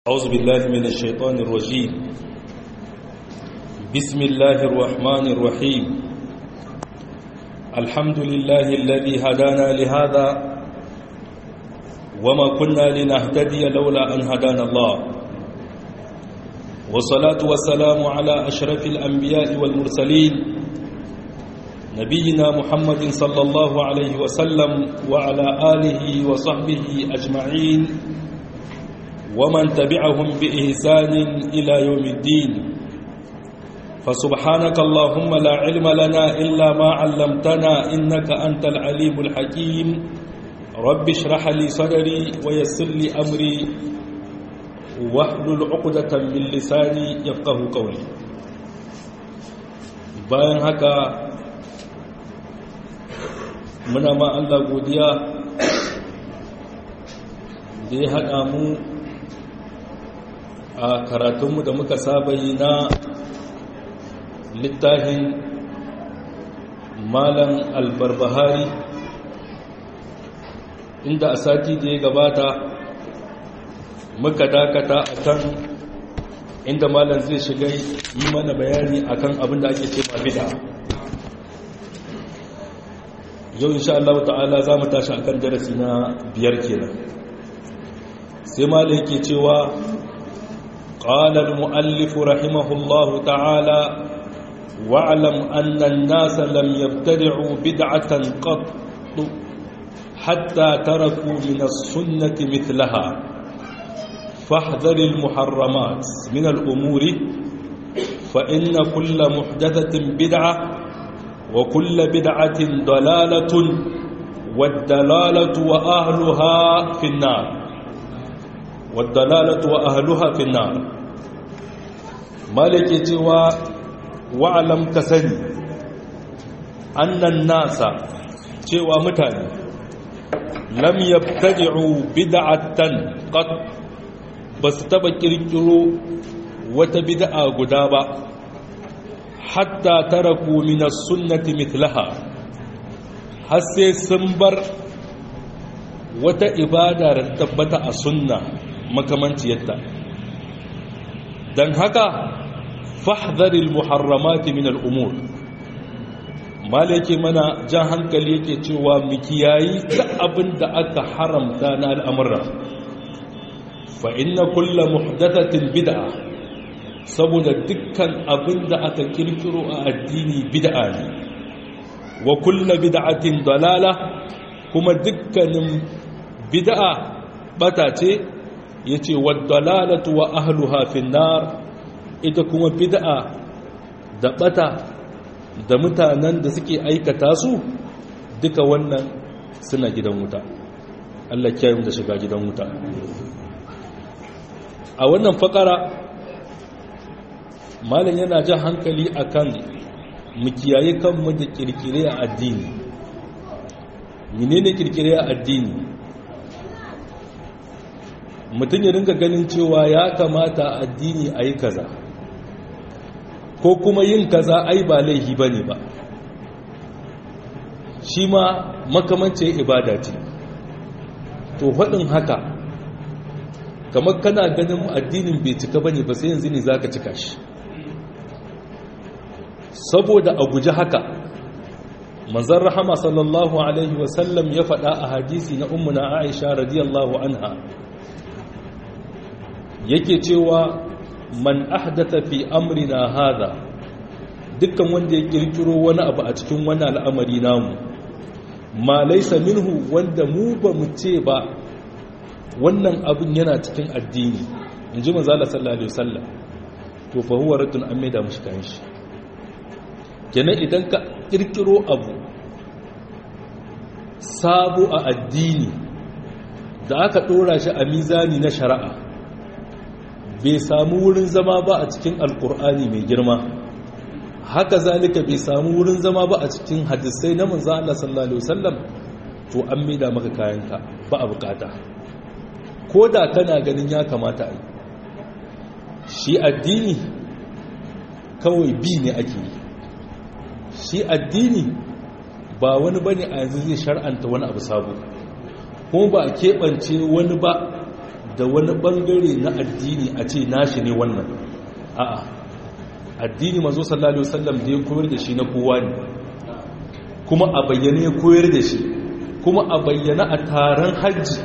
أعوذ بالله من الشيطان الرجيم بسم الله الرحمن الرحيم الحمد لله الذي هدانا لهذا وما كنا لنهتدي لولا أن هدانا الله والصلاة والسلام على أشرف الأنبياء والمرسلين نبينا محمد صلى الله عليه وسلم وعلى آله وصحبه أجمعين ومن تبعهم بإحسان إلى يوم الدين فسبحانك اللهم لا علم لنا إلا ما علمتنا إنك أنت العليم الحكيم رب اشرح لي صدري ويسر لي أمري واحلل عقدة من لساني يفقه قولي bayan haka muna ma Allah godiya da ya haɗa mu a karatunmu da muka saba yi na littafin malam albarbahari inda a sati da ya gabata muka dakata a kan inda malam zai shiga yi mana bayani akan abin da ake ce ma bida yau insha Allah ta'ala za mu tashi akan darasi na biyar kenan sai malam yake cewa قال المؤلف رحمه الله تعالى واعلم أن الناس لم يبتدعوا بدعة قط حتى تركوا من السنة مثلها فاحذر المحرمات من الأمور فإن كل محدثة بدعة وكل بدعة ضلالة والدلالة وأهلها في النار والدلالة وأهلها في النار مالك جوا وعلم كسني أن الناس جوا متاني لم يبتدعوا بدعة قد بس تبكروا وتبدأ قدابا حتى تركوا من السنة مثلها حسي سنبر wata ibada da tabbata a sunna makamanciyarta don haka fahdharil muharramati min al'umur mala yake mana jan hankali yake cewa mu kiyayi duk abin da aka haramta na al'amurra fa inna kulla muhdathatin bid'a saboda dukkan abin da aka kirkiro a addini bid'a ne wa kulla bid'atin dalala kuma dukkanin bid'a bata ce yace waddalalatu wa ahluha fin nar ita kuma bid'a da bata da mutanen da suke aikata su duka wannan suna gidan wuta Allah kiyaye da shiga gidan wuta a wannan fakara malam yana jan hankali akan mu kiyaye kanmu da kirkire a addini menene kirkire a addini mutum ya ringa ganin cewa ya kamata addini a yi kaza ko kuma yin kaza ai ba laihi ba ne ba shi ma makamancin ibada ce to faɗin haka kamar kana ganin addinin bai cika ba ne ba sai yanzu ne za ka cika shi saboda a guji haka manzan rahama sallallahu alaihi wasallam ya faɗa a hadisi na ummuna aisha radiyallahu anha yake cewa man ahdatha fi amrina hadha dukkan wanda ya kirkiro wani abu a cikin wani al'amari namu ma laysa minhu wanda mu ba mu ce ba wannan abin yana cikin addini inji manzo Allah sallallahu alaihi wasallam to fa huwa raddun amma da mushi kan shi kenan idan ka kirkiro abu sabo a addini da aka dora shi a mizani na shari'a bai samu wurin zama ba a cikin alkur'ani mai girma haka zalika bai samu wurin zama ba a cikin hadisai na manzo Allah sallallahu alaihi wasallam to an maida maka kayanka ba a bukata ko da kana ganin ya kamata yi shi addini kawai bi ne ake yi shi addini ba wani bane a yanzu zai shar'anta wani abu sabo kuma ba a keɓance wani ba da wani bangare na addini a ce nashi ne wannan a'a addini mazo sallallahu alaihi wasallam da ya koyar da shi na kowa ne kuma a bayyane ya koyar da shi kuma a bayyana a taron hajji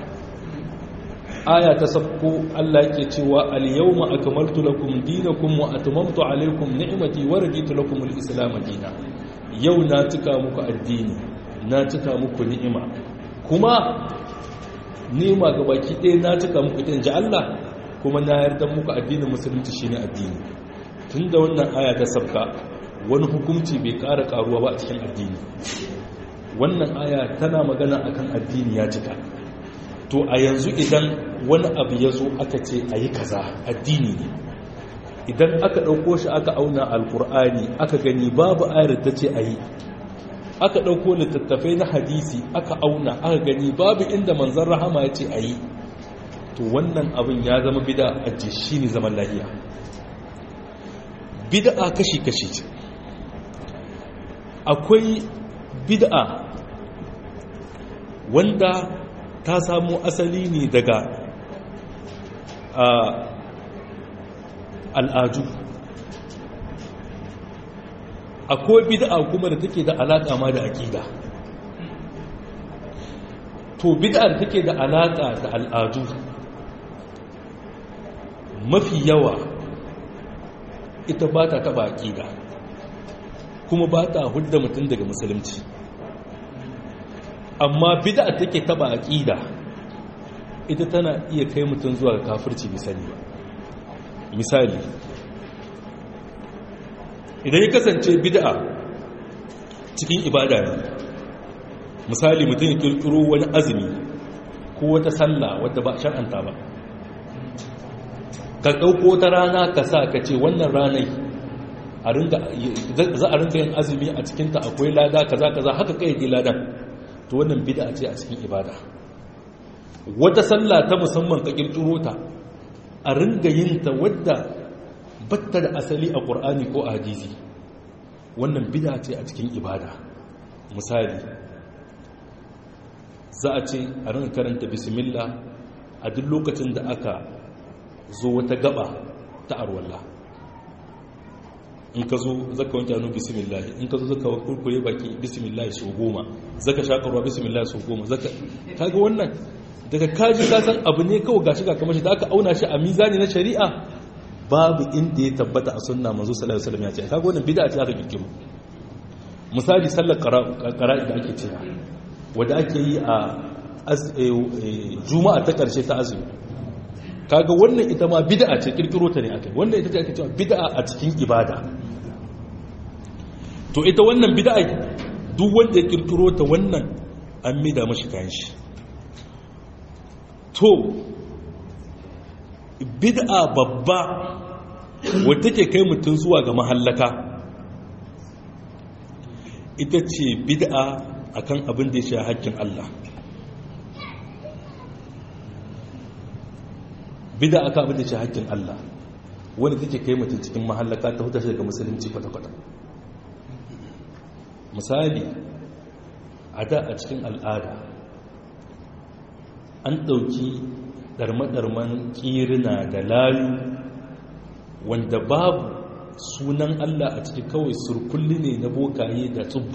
aya ta sabko Allah yake cewa al-yawma akmaltu lakum dinakum wa atmamtu alaykum ni'mati wa raditu lakum al-islam dinan yau na cika muku addini na cika muku ni'ima kuma ni'ima ga baki ɗaya na cika muku ita inji Allah kuma na yarda muku addinin musulunci shine addini tunda wannan aya ta sabka wani hukunci bai ƙara ƙaruwa ba a cikin addini wannan aya tana magana akan addini ya cika to a yanzu idan wani abu ya zo aka ce a yi kaza addini ne idan aka ɗauko shi aka auna alkur'ani aka gani babu ayar ta ce a yi aka ɗauko littattafai na hadisi aka auna aka gani babu inda manzan rahama ya ce a yi to wannan abin ya zama bida a shi ne zaman lahiya bid'a kashi-kashi ce akwai bid'a wanda ta samu asali ne daga al'adu akwai bid'a kuma da take da alaƙa ma da aƙida to bid'a da take da alaƙa da al'adu mafi yawa ita ba ta taɓa aƙida kuma ba ta hudda mutum daga musulunci amma bid'a take taba aqida ita tana iya kai mutum zuwa ga kafirci misali ba misali idan ya kasance bid'a cikin ibada ne misali mutum ya kirkiro wani azumi ko wata sallah wadda ba shar'anta ba ka ɗauko ta rana ka sa ka ce wannan ranai za a ringa yin azumi a cikinta akwai lada kaza kaza haka kai yi ladan to wannan bid'a ce a cikin ibada wata sallah ta musamman ka kirkiro ta a ringa yin ta wadda batta da asali a qur'ani ko a hadisi wannan bid'a ce a cikin ibada misali za a ce a ringa karanta bismillah a duk lokacin da aka zo wata gaba ta arwalla in ka zo zaka wanke hannu bismillah in ka zo zaka kurkure baki bismillah su goma zaka shakarwa bismillah su goma zaka kaga wannan daga kaji ka san abu ne kawai gashi ga kamar shi da aka auna shi a mizani na shari'a babu inda ya tabbata a sunna manzo sallallahu alaihi wasallam ya ce kaga wannan bid'a ce aka kirkiro misali sallar qara'i da ake cewa wanda ake yi a juma'a ta karshe ta azumi kaga wannan ita ma bid'a ce kirkiro ta ne akai wannan ita ce ake cewa bid'a a cikin ibada to ita wannan bid'a duk wanda ya kirkiro ta wannan an mida mashi kayan shi to bid'a babba wadda take kai mutum zuwa ga mahallaka ita ce bid'a akan abin da ya shi haƙƙin Allah bida aka abin da ce haƙƙin Allah wani take kai mutum cikin mahallaka ta hutar daga musulunci kwata-kwata misali a da a cikin al'ada an ɗauki ɗarma-ɗarman ƙirina da layu wanda babu sunan Allah a ciki kawai surkulli ne na bokaye da tsubbu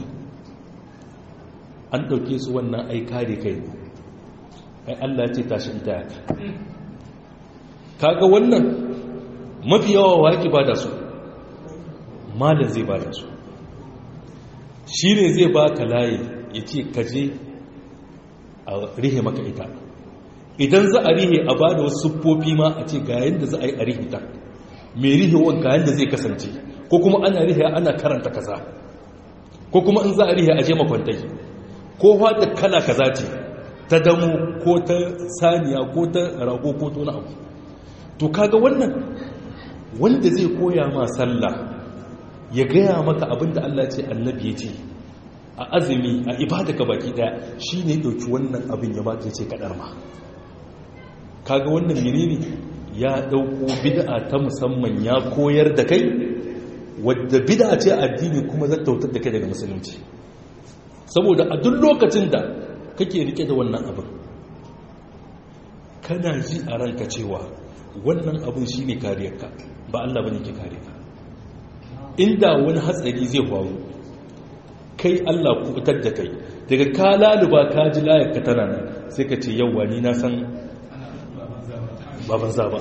an ɗauke su wannan aika da kai ai Allah ce tashi ita yaka kaga wannan mafi yawa waki ba da su malin zai ba da su shi ne zai ba ka layi ya ce kaje a rihe maka ita idan za a rihe a ba da wasu siffofi ma a ce ga yadda za a yi a rihe ta mai rihewa ga yadda zai kasance ko kuma ana rihe ana karanta kaza ko kuma in za a rihe a je makwantai ko wata kala kaza ce ta damu ko ta saniya ko ta rago ko ta wani abu to kaga wannan wanda zai koya ma sallah ya gaya maka abinda Allah ce annabi ya ce a azumi a ibada ka baki daya shi ne dauki wannan abin ya baka ce kadar ma kaga wannan menene ya dauko bid'a ta musamman ya koyar da kai wadda bid'a ce addini kuma zata tautar da kai daga musulunci saboda a duk lokacin da kake rike da wannan abin kana ji a ranka cewa wannan abin shi ne kariyarka ba Allah ba ne ke kare ka inda wani hatsari zai faru kai Allah kubutar da kai daga ka laluba ka ji layarka tana nan sai ka ce yauwa ni na san baban za ba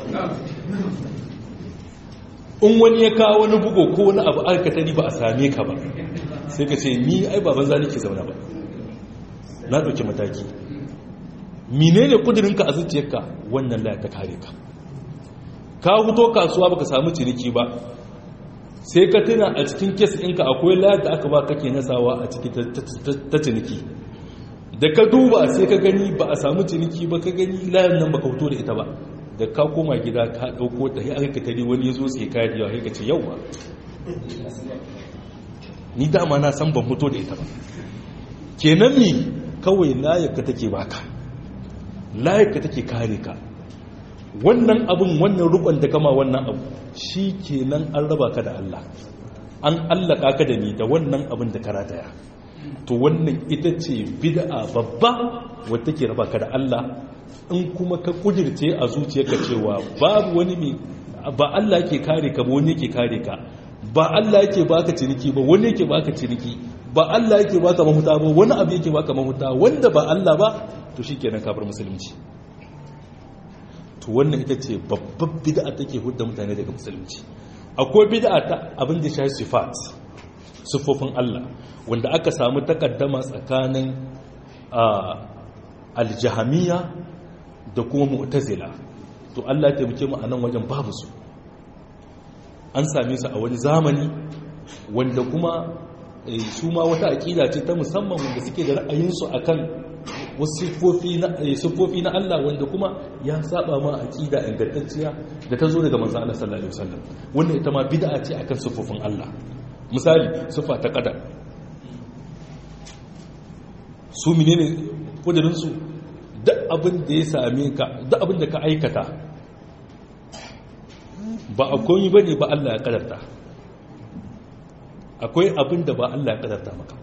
in wani ya kawo wani bugo ko wani abu alkatari ba a same ka ba sai ka ce ni ai baban za nake zauna ba na ɗauki mataki menene kudirinka a zuciyarka wannan layar ta kare ka ka huto kasuwa baka samu ciniki ba sai ka tuna a cikin kes ɗinka akwai layar da aka ba kake nasawa a ciki ta ciniki da ka duba sai ka gani ba a samu ciniki ba ka gani layar nan baka huto da ita ba da ka koma gida ka ɗauko ta ya aka tare wani ya zo sai ka da yawa ka ce yau ba ni dama na san ban huto da ita ba kenan mi kawai layar ka take baka layar ka take kare ka wannan abin wannan rukun da kama wannan abu shi kenan an raba ka da Allah an allaka ka da ni da wannan abin da karataya to wannan ita ce bid'a babba wadda ke raba ka da Allah in kuma ka kudirce a zuciyarka cewa babu wani mai ba Allah yake kare ka ba wani yake kare ka ba Allah yake baka ciniki ba wani yake baka ciniki ba Allah yake baka mahuta ba wani abu yake baka mahuta wanda ba Allah ba to shikenan ka bar musulunci to wannan ita ce babbar bid'a take hudda mutane daga musulunci akwai bid'a ta abin da shafi sifat sifofin Allah wanda aka samu takaddama tsakanin aljahamiya da kuma mu'tazila to Allah ya taimake mu a nan wajen babu su an same su a wani zamani wanda kuma su ma wata aƙida ce ta musamman wanda suke da ra'ayinsu akan wasu siffofi na Allah wanda kuma ya saba ma aqida ingantacciya da ta zo daga manzo Allah sallallahu alaihi wasallam wannan ita ma bid'a ce akan siffofin Allah misali siffa ta qadar su menene kudirin su duk abin da ya same ka duk abin da ka aikata ba akwai bane ba Allah ya kadarta akwai abin da ba Allah ya kadarta maka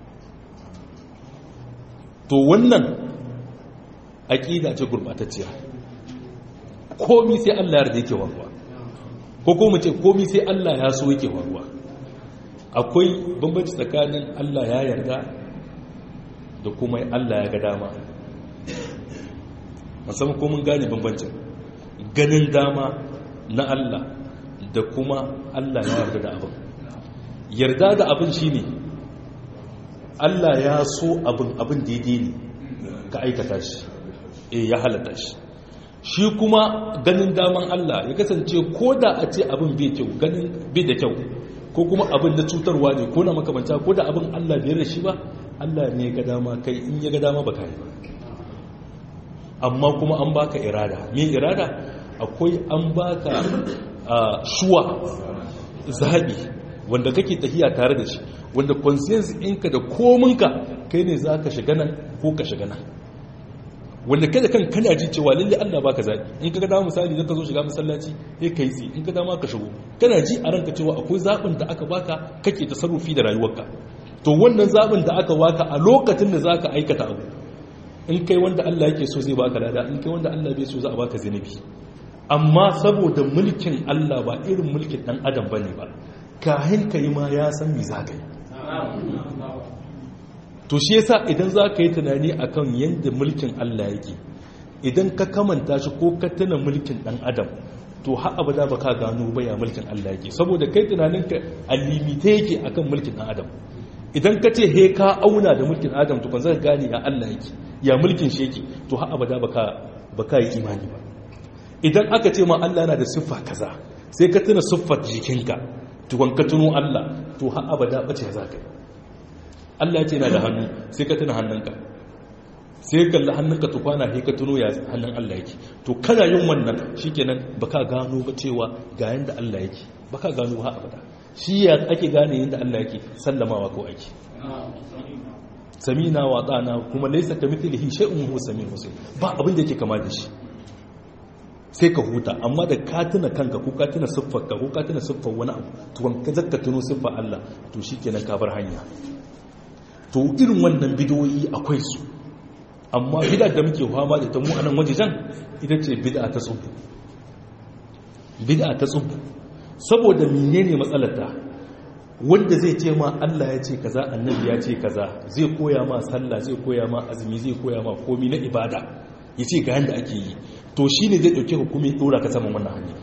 to wannan aƙida ce gurɓatacciya komi sai Allah yarda yake waruwa ko kuma ce komi sai Allah ya so yake waruwa akwai bambanci tsakanin Allah ya yarda da kuma Allah ya ga dama musamman ko mun gane bambancin ganin dama na Allah da kuma Allah ya yarda da abin yarda da abin shine Allah ya so abin abin daidai ne ka aikata shi e ya halata shi shi kuma ganin daman Allah ya kasance ko da a ce abin bai kyau ganin bai da kyau ko kuma abin da cutarwa ne ko na makamanta ko da abin Allah bai da shi ba Allah ne ga dama kai in ya ga dama ba kai ba amma kuma an baka irada me irada akwai an baka shuwa zabi wanda kake tafiya tare da shi wanda conscience ɗinka da kominka kai ne za ka shiga nan ko ka shiga nan wanda kada kan kana ji cewa lalle Allah baka zaɓi in ka ga dama misali zaka zo shiga masallaci sai kai tsi in ka dama ka shigo kana ji a ranka cewa akwai zaɓin da aka baka kake tasarrufi da rayuwarka to wannan zaɓin da aka baka a lokacin da zaka aikata abu in kai wanda Allah yake so zai baka lada in kai wanda Allah bai so za a baka zinubi amma saboda mulkin Allah ba irin mulkin dan adam bane ba kahin kai ma ya san me za ka yi to shi yasa idan za ka yi tunani akan yadda mulkin Allah yake idan ka kamanta shi ko ka tuna mulkin dan adam to har abada ba ka gano ba ya mulkin Allah yake saboda kai tunaninka a limite yake akan mulkin dan adam idan ka ce he ka auna da mulkin adam to kan zaka gane ya Allah yake ya mulkin shi yake to har abada ba ka ba ka yi imani ba idan aka ce ma Allah yana da siffa kaza sai ka tuna siffar jikinka tukon ka tuno Allah to har abada bace za ka yi Allah ya ce na da hannu sai ka tuna hannunka sai kalli hannunka to kwana sai ka tuno ya hannun Allah yake to kana yin wannan shikenan baka gano ba cewa ga yanda Allah yake baka gano ha abada shi ya ake gane yanda Allah yake sallamawa ko ake samina wa dana kuma laysa kamithlihi shay'un huwa samiul basir ba abin da yake kama da shi sai ka huta amma da ka tuna kanka ko ka tuna siffarka ko ka tuna siffar wani abu to ka zakka tuno siffar Allah to shikenan ka bar hanya to irin wannan bidoyi akwai su amma bid'a da muke fama da ta mu anan wajejen ita ce bid'a ta tsubu bid'a ta tsubu saboda menene matsalar ta wanda zai ce ma Allah ya ce kaza annabi ya ce kaza zai koya ma sallah zai koya ma azumi zai koya ma komi na ibada ya ce ga yanda ake yi to shine zai dauke hukumi dora ka saman wannan hanya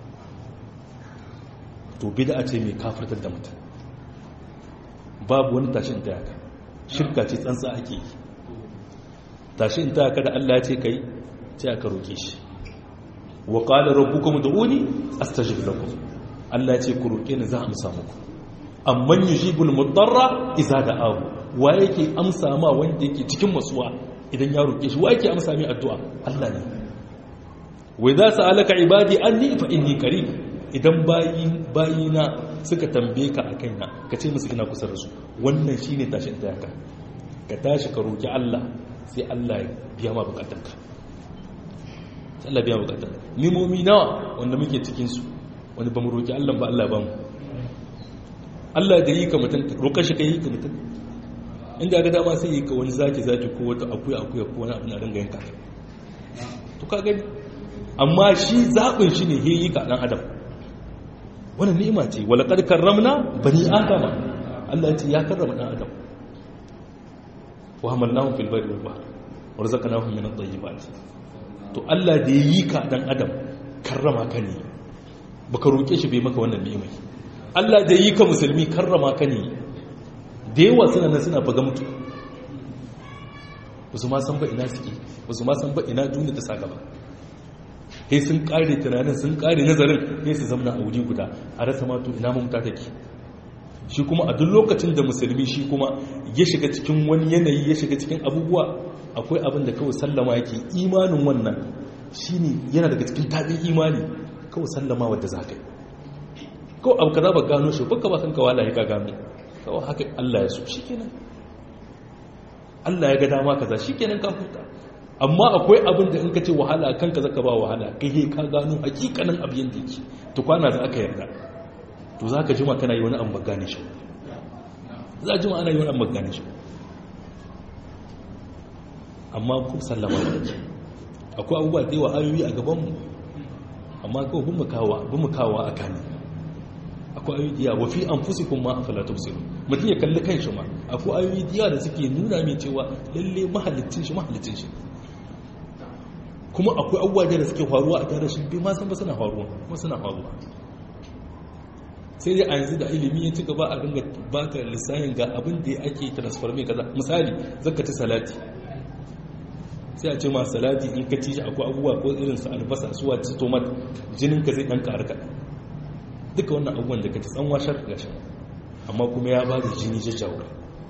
to bid'a ce mai kafirtar da mutum babu wani tashin ta yaka shirka ce tsantsa ake yi tashin ta yaka da Allah ya ce kai sai aka roke shi wa qala rabbukum ud'uni astajib lakum Allah ya ce ku roke ni za a amsa muku amman yujibul mudarra idza da'ahu wa yake amsa ma wanda yake cikin masuwa idan ya roke shi wa yake amsa mai addu'a Allah ne wa idza sa'alaka ibadi anni fa inni qarib idan bayina suka tambaye ka a kaina ka ce musu ina kusa da su wannan shi ne tashin dayaka ka tashi ka roƙi Allah sai Allah ya biya ma bukatanka Allah biya bukatanka nimomi nawa wanda muke cikinsu wanda ba mu roƙi Allah ba Allah ba mu Allah da yi ka mutum roƙar shi ka yi ka mutum inda ga dama sai yi ka wani zaki zaki ko wata akuya akuya ko wani abu na ringa yanka to ka gani amma shi zaɓin shi ne he yi ka ɗan adam wannan ni'ima ce wala qad karramna bani adama Allah ce ya karrama dan adam wa hamalnahum fil barri wal bahr warzaqnahum min at-tayyibat to Allah da yayi ka dan adam karrama ka ne baka roke shi bai maka wannan ni'ima Allah da yayi ka musulmi karrama ka ne da yawa suna nan suna faga mutu wasu ma san ba ina suke wasu ma san ba ina duniya ta saka ba sai sun kare tunanin sun kare nazarin sai su zamana a wuri guda a rasa mato ina mamuta take shi kuma a duk lokacin da musulmi shi kuma ya shiga cikin wani yanayi ya shiga cikin abubuwa akwai abin da kawai sallama yake imanin wannan shine yana daga cikin taɓin imani kawai sallama wadda za ka yi kawai abu ka za ba gano shi baka ba kan kawala ya ka gano kawai haka allah ya so shi kenan allah ya ga dama kaza shi kenan ka huta amma akwai abin da in ka ce wahala kanka zaka ba wahala kai he ka gano hakikanin abin da yake to kwana za ka yarda to za ka jima kana yi wani an bagane shi za a jima ana yi wani an bagane shi amma ku sallama da ke akwai abubuwa da yawa ayoyi a gabanmu amma kawai bin mu kawo a kane akwai ayoyi da yawa fi an fusi kuma a falata musiru mutum ya kalli kan shi ma akwai ayoyi da yawa da suke nuna mai cewa lalle mahalicin shi mahalicin shi kuma akwai abubuwa da suke faruwa a tare shi bai ma san ba suna faruwa kuma suna faruwa sai dai a yanzu da ilimi ya ci gaba a ringa baka lissahin ga abin da ake transforme kaza misali zaka ci salati sai a ce ma salati in ka ci shi akwai abubuwa ko irin su albasa su wace tomat jinin ka zai dan karu ka duka wannan abubuwan da ka ci tsanwa shar ga shi amma kuma ya ba da jini jajjawa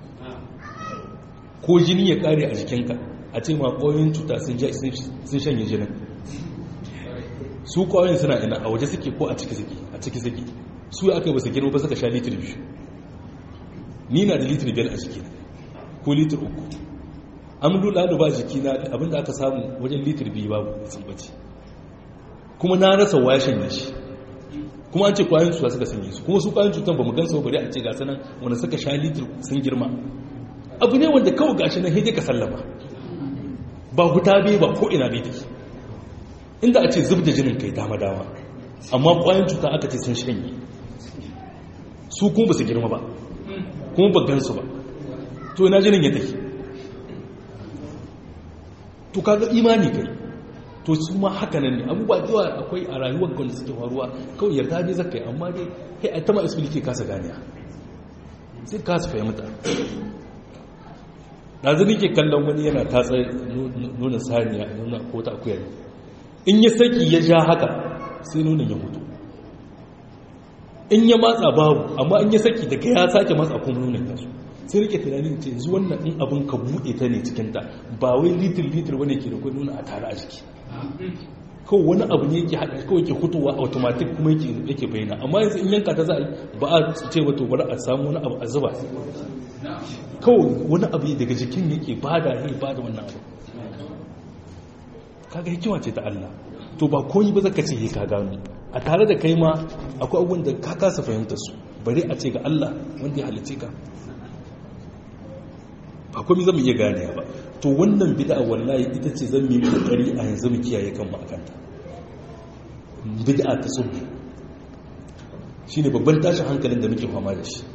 ko jini ya kare a jikinka a ce ma ƙwayoyin cuta sun shanye jinin su ƙwayoyin suna ina a waje suke ko a ciki suke a ciki suke su ya aka ba su girma ba suka sha litir biyu ni na da litir biyar a jiki ko litir uku an lula da ba jiki na abinda aka samu wajen litir biyu babu sun bace kuma na rasa waya shanye shi kuma an ce ƙwayoyin cuta suka sanye su kuma su ƙwayoyin cutan ba mu gansu bari a ce ga sanan wanda suka sha litir sun girma abu ne wanda kawai gashi nan hidai ka sallama ba huta bai ba ko ina bai take inda a ce zub da jinin kai dama-dama amma ƙwayan cuta aka ce sun shanye su kuma ba su girma ba kuma ba gansu ba to ina jinin ya take to kaga imani kai to su ma haka nan ne abubuwa yawa akwai a rayuwar gwanda suke faruwa kawai yarda bai zaka yi amma dai kai a tama explain kasa ganiya sai kasa fahimta ɗazu nake kallon wani yana tatsa nuna saniya nuna ko ta akuyar in ya saki ya ja haka sai nuna ya mutu in ya matsa babu amma in ya saki daga ya sake matsa kuma nuna ya su sai rike tunanin ce yanzu wannan in abin ka buɗe ta ne cikinta ba wai litir litir wani ke da kwa nuna a tare a jiki kawai wani abu ne yake haɗa kawai ke fitowa automatic kuma yake bayyana amma yanzu in yanka ta za a ba a ce ba to bari a samu wani abu a zuba kawai wani abu daga jikin yake bada ne bada wannan abu kaga hikima ce ta Allah to ba koyi ba zaka ce he ka gano a tare da kai ma akwai abubuwan da ka kasa fahimta su bari a ce ga Allah wanda ya halice ka ba komai zan iya gane ba to wannan bid'a wallahi ita ce zan yi kokari a yanzu mu kiyaye kanmu akan ta bid'a ta sunna shine babban tashin hankalin da muke fama da shi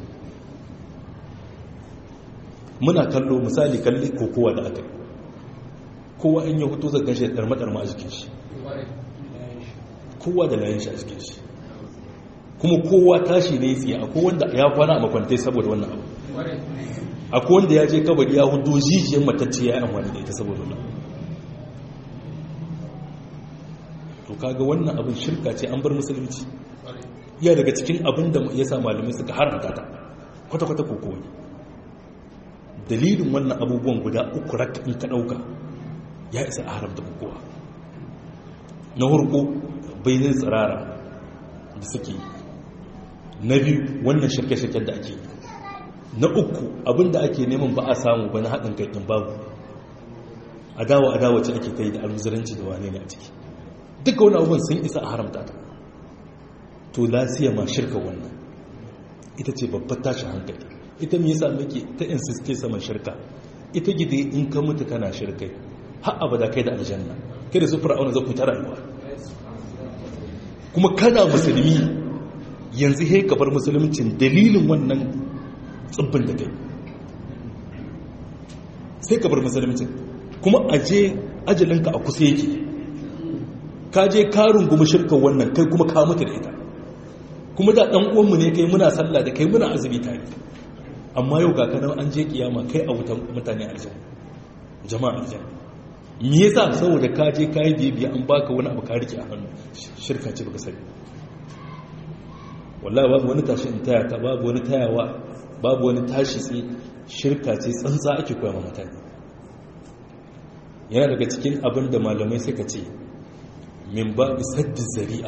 muna kallo misali kalli kokowa da aka kowa in ya hutu zan shi dar madar ma a jikin shi kowa da layin shi a jikin shi kuma kowa tashi ne tsaye akwai wanda ya kwana a makwantai saboda wannan abu akwai wanda ya je kabari ya hudu jijiyar matacce ya yi amfani da ita saboda wannan to kaga wannan abin shirka ce an bar musulunci iya daga cikin abin da ya sa malamai suka haramta ta kwata-kwata kokowa dalilin wannan abubuwan guda uku raka in ka ɗauka ya isa a haramta kokowa na hurko bayanin tsirara da suke yi na biyu wannan shirke-shirken da ake yi na uku abinda ake neman ba a samu ba na haɗin kai ɗin babu adawa adawa ce ake kai da almuzuranci da wane ne a ciki duka wani abubuwan sun isa a haramta ta to lasiya ma shirka wannan ita ce babbar tashin hankali ita me yasa muke ta insiste saman shirka ita gide in ka mutu kana shirkai har abada kai da aljanna kai da su fir'auna za ku ta rayuwa kuma kana musulmi yanzu he ka bar musuluncin dalilin wannan tsibbin da kai sai ka bar musuluncin kuma aje ajalinka a kusa yake ka je karin gumi shirkan wannan kai kuma ka mutu da ita kuma da ɗan uwanmu ne kai muna sallah da kai muna azumi tare amma yau ga kanan an je kiyama kai a wutan mutane aljanna jama'a aljanna me yasa saboda ka je kai bibiya an baka wani abu ka rike a hannu shirka ce baka sani wallahi babu wani tashi in taya ta babu wani tayawa babu wani tashi sai shirka ce tsantsa ake koya ma mutane yana daga cikin abin da malamai suka ce min babu saddi zari'a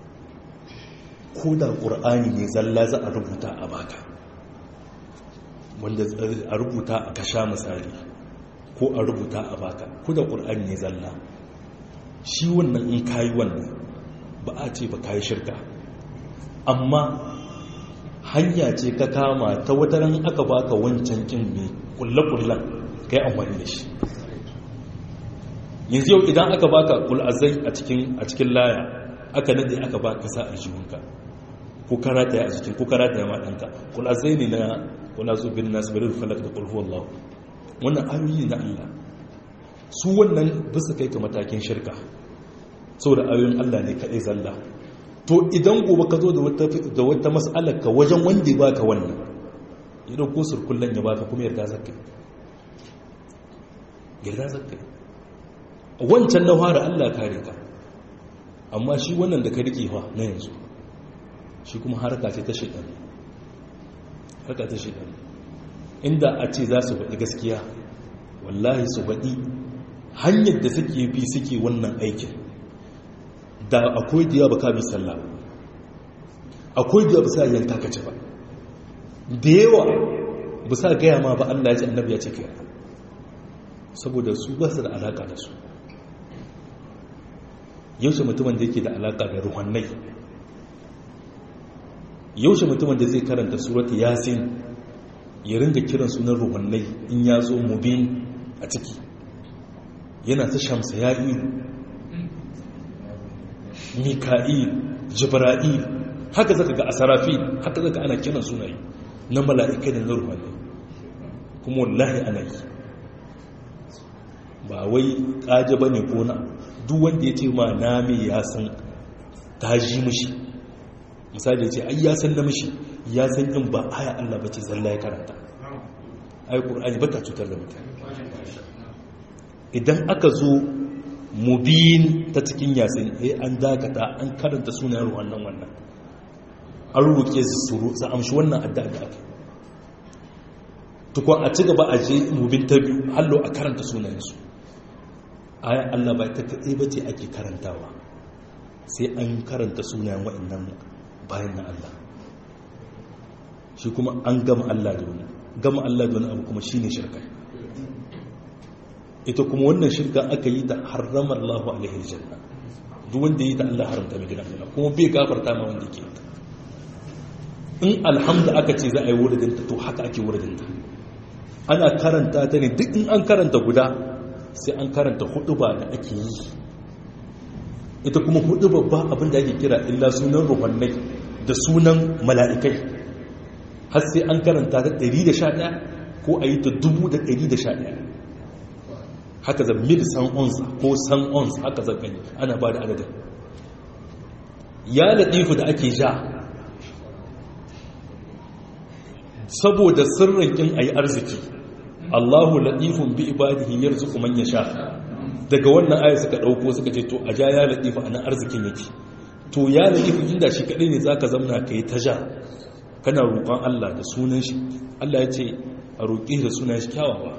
ko da ƙur'ani ne zalla za a rubuta a baka wanda a rubuta a kasha misali ko a rubuta a baka ko da ƙur'ani ne zalla shi wannan in kayi wannan ba a ce ba kayi shirka amma hanya ce ka kama ta wataran aka baka wancan kin mai kulle-kullen kai amfani da shi yanzu yau idan aka baka kul'azai a cikin laya aka nade aka baka sa aljihunka ko karata ya a jikin ko karata ya maɗanka kul'azai ne na kulazu bin nasu bari falak da kulhu Allah wannan ayoyi na Allah su wannan bisa kai ka matakin shirka saboda ayoyin Allah ne kaɗai zalla to idan gobe ka zo da wata mas'alar ka wajen wanda ya baka wannan ya dauko surkullen ya baka kuma yarda zakka yarda zakka wancan na fara Allah kare ka amma shi wannan da ka rike fa na yanzu shi kuma harka ce ta shaitan harka ta shaitan inda a ce za su faɗi gaskiya wallahi su faɗi hanyar da suke bi suke wannan aikin da akwai da yawa ba ka bi sallah akwai da yawa ba sa yanka ka ci ba da yawa ba sa gaya ma ba Allah ya ce annabi ya ce kai saboda su ba su da alaka da su yaushe mutumin da yake da alaka da ruhannai yaushe mutumin da zai karanta surata yasin ya ringa kiran sunan ruhannai in ya zo mubin a ciki yana ta shamsa ya'il mika'il jibra'il haka zaka ga asarafi haka zaka ana kiran sunaye na mala'ikai da na ruhannai kuma wallahi ana yi ba wai kaje bane ko na duk wanda ya ce ma na mai ya san ta ji mishi misali ya ce ai ya san na mishi ya san in ba aya Allah ba ce zalla ya karanta ai qur'ani ba ta cutar da mutane idan aka zo mubin ta cikin yasin eh an dakata an karanta sunayen wannan wannan an roƙe su su amshi wannan addu'a da aka tukun a ci gaba a je mubin ta biyu hallo a karanta sunayensu aya Allah ba ta kaɗai ba ce ake karantawa sai an karanta sunayen waɗannan bayan na Allah shi kuma an gama Allah da wani gama Allah da wani abu kuma shi ne shirka ita kuma wannan shirka aka yi da haramar Allah alaihi janna duk wanda yi ta Allah haramta mai gidan Allah kuma bai gafarta ma wanda ke ta in alhamdu aka ce za a yi wuridinta to haka ake wuridinta ana karanta ta ne duk in an karanta guda sai an karanta hudu ba da ake yi ita kuma hudu babba abin da ake kira illa sunan ruhannai da sunan mala'ikai har sai an karanta ta 111 ko a yi ta 1111 haka zan mil san ons ko san ons haka zan gani ana ba da adadin ya laɗifu da ake ja saboda sirrin kin ayi arziki Allahu latifun bi ibadihi yarzuqu man yasha daga wannan aya suka dauko suka ce to a ja ya latifu anan arzikin yake to ya latifu inda shi kadai ne zaka zamna kai ta ja kana roƙon Allah da sunan shi Allah ya ce a roƙi da sunan shi kyawawa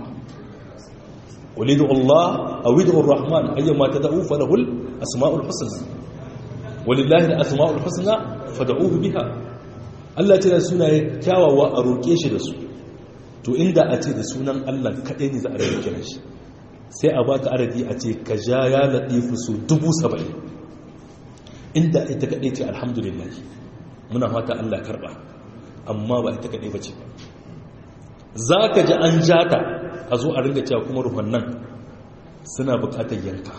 walidu Allah awidu ar-rahman ayyama tad'u falahul asma'ul husna walillahi al-asma'ul husna fad'uhu biha Allah ce da sunaye kyawawa a roƙe shi da su to inda a ce da sunan Allah kaɗai ne za a rage kiran shi sai a baka adadi a ce ka ja ya laɗifu su dubu saba'in inda ita kaɗai ce alhamdulillah muna fata Allah karɓa amma ba ita kaɗai ba ce za ka ji an jata a zo a ringa cewa kuma ruhun nan suna buƙatar yanka